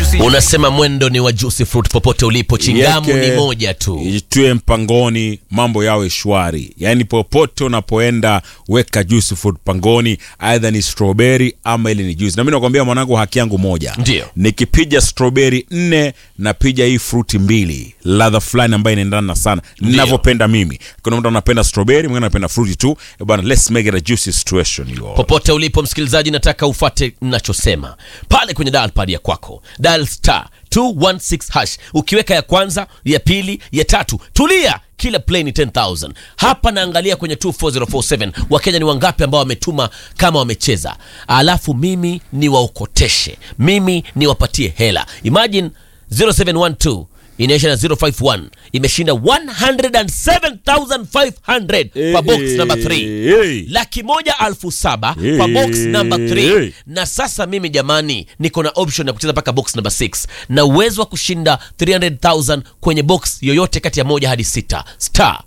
unasema mwendo ni wa juicy fruit popote ulipo chingamu Yeke, ni moja tu itue mpangoni mambo yawe shwari yaani popote unapoenda weka juice fruit pangoni aidha ni strawberry ama ile ni juice na mi nakwambia mwanangu haki yangu moja Ndio. nikipija strawberry nne napija hii fruti mbili ladha fulani ambayo inaendana sana ninavyopenda mimi kuna mtu anapenda strawberry mwingine anapenda fruti tu Eh bwana let's make it a juicy situation you all. popote ulipo msikilizaji nataka ufate nachosema pale kwenye dial pad ya kwako dial star 216 hash ukiweka ya kwanza ya pili ya tatu tulia kila play ni 10000 hapa naangalia kwenye 24047 wakenya ni wangapi ambao wametuma kama wamecheza alafu mimi niwaokoteshe mimi niwapatie hela imagine 0712 inaisha na 051 imeshinda 107500 kwa box number 3 Hey. laki moja alfu saba Hey. kwa box number 3 Hey. na sasa mimi jamani niko na option ya kucheza mpaka box number 6 na uwezo wa kushinda 300000 kwenye box yoyote kati ya moja hadi sita star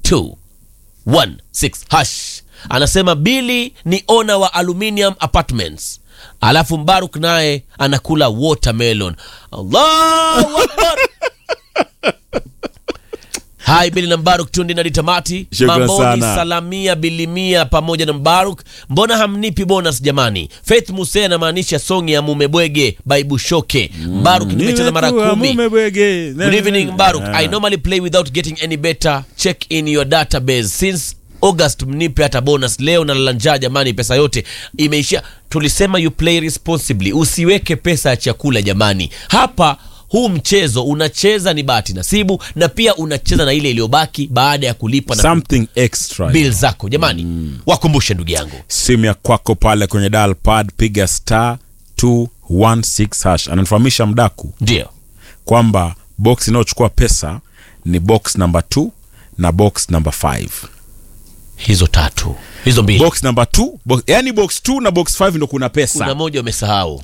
216 hash anasema bili ni ona wa aluminium apartments alafu mbaruk naye anakula watermelon allahu akbar hai bili na mbaruk tundi na tamati Shukran mamboni sana. salamia bilimia pamoja na mbaruk mbona hamnipi bonus jamani faith muse anamaanisha songi ya mumebwege baibushoke mbaruk nimecheza mara Nimekuwa kumi mume bwege. Good evening, Baruk. Ah. I normally play without getting any better. Check in your database since August, mnipe hata bonus leo na njaa jamani, pesa yote imeishia. Tulisema you play responsibly, usiweke pesa ya chakula jamani. Hapa huu mchezo unacheza ni bahati nasibu, na pia unacheza na ile iliyobaki baada ya kulipa na something extra bill zako jamani. Wakumbushe ndugu yangu, simu ya kwako pale kwenye dial pad piga star 216 hash ananifahamisha mdaku ndio kwamba box inayochukua pesa ni box number 2 na box number 5 hizo tatu hizo mbili, box number 2 box, yani box 2 na box 5 ndo kuna pesa kuna moja umesahau